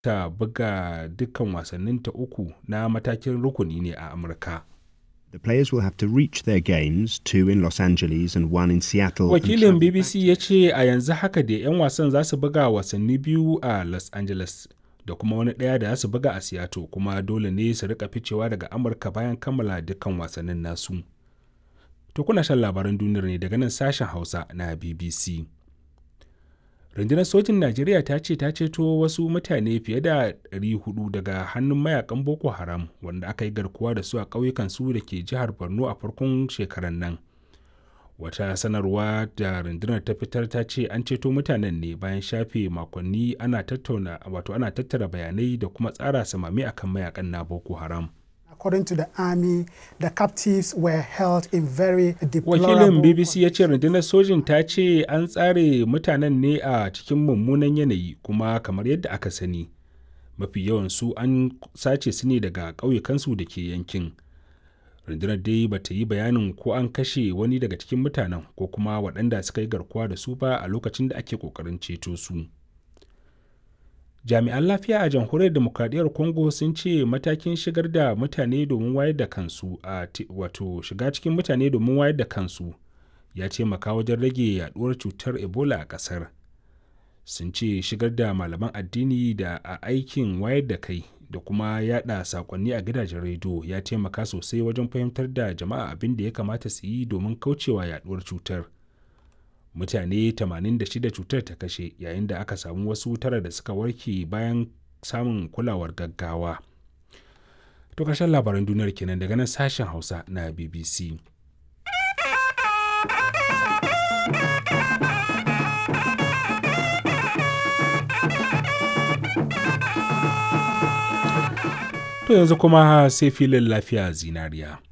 ta buga dukkan wasanninta uku na matakin rukuni ne a Amurka. The players will have to reach their games, two in Los Angeles and one in Seattle. and Wakilin travel BBC ya ce a yanzu haka da 'yan wasan za su buga wasanni biyu a Los Angeles da kuma wani ɗaya da za su buga a Seattle kuma dole ne su rika ficewa daga Amurka bayan kammala dukkan wasannin nasu. To kuna shan labaran duniyar ne daga nan sashen Hausa na BBC. Rundunar sojin Najeriya ta ce ta ceto wasu mutane fiye da 400 daga hannun mayakan Boko Haram wanda aka yi garkuwa da su a ƙauyukan su da ke jihar Borno a farkon shekarar nan. Wata sanarwa da rundunar ta fitar ta ce an ceto mutanen ne bayan shafe makonni ana tattauna wato ana tattara bayanai da kuma tsara samami akan mayakan na Boko Haram. According to the army, the captives were held in very Wakilin deplorable BBC ya ce rundunar sojin ta ce an tsare mutanen ne a cikin mummunan yanayi kuma kamar yadda aka sani. Mafi yawan su an sace su ne daga ƙauyukansu da ke yankin. Rundunar dai ba ta yi bayanin ko an kashe wani daga cikin mutanen ko kuma waɗanda suka yi garkuwa da su ba a lokacin da ake ƙoƙarin ceto su. Jami'an lafiya a jamhuriyar demokradiyyar Congo sun ce matakin shigar da mutane domin wayar da kansu a ti- wato shiga cikin mutane domin wayar da kansu ya taimaka wajen rage yaduwar cutar Ebola a ƙasar. Sun ce shigar da malaman addini da a aikin wayar da kai da kuma yada sakonni a gidajen rediyo ya taimaka sosai wajen fahimtar da jama'a abin da ya kamata su yi domin kaucewa yaduwar cutar. mutane 86 cutar ta kashe yayin da aka samu wasu tara da suka warke bayan samun kulawar gaggawa. To ƙarshen labaran duniyar kenan daga nan sashen Hausa na BBC. To yanzu kuma sai filin lafiya zinariya.